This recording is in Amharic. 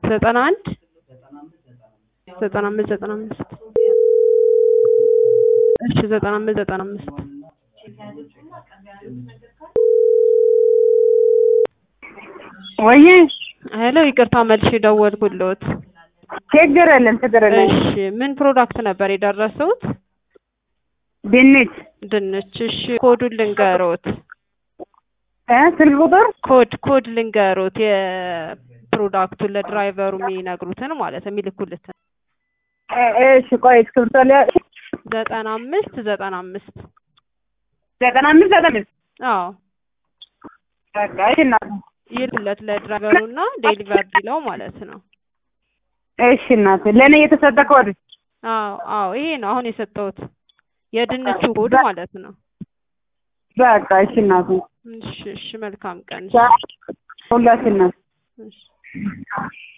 ዘጠና አንድ ዘጠና አምስት ዘጠና አምስት እሺ ዘጠና አምስት ዘጠና አምስት ወይዬ ሄሎ ይቅርታ መልሼ ደወልኩልዎት። ችግር የለም ችግር የለም። እሺ ምን ፕሮዳክት ነበር የደረሰውት? ድንች ድንች። እሺ ኮዱን ልንገሮት። እ ስልክ ቁጥር ኮድ ኮድ ልንገሮት የፕሮዳክቱን ለድራይቨሩ የሚነግሩትን ማለት ነው የሚልኩልትን እ እሺ ቆይ እስክሪብቶ ላይ ዘጠና አምስት ዘጠና አምስት ዘጠና አምስት ዘጠና አምስት አዎ በቃ እሺ እናቴ ይልኩለት ለድራይቨሩ እና ዴሊቨር ዲለው ማለት ነው። እሺ እናቴ ለእኔ የተሰጠ ኮድ አዎ አዎ ይሄ ነው አሁን የሰጠሁት የድንቹ ኮድ ማለት ነው። በቃ እሺ እናቴ እሺ እሺ መልካም ቀን። ሁላችን እናቴ እሺ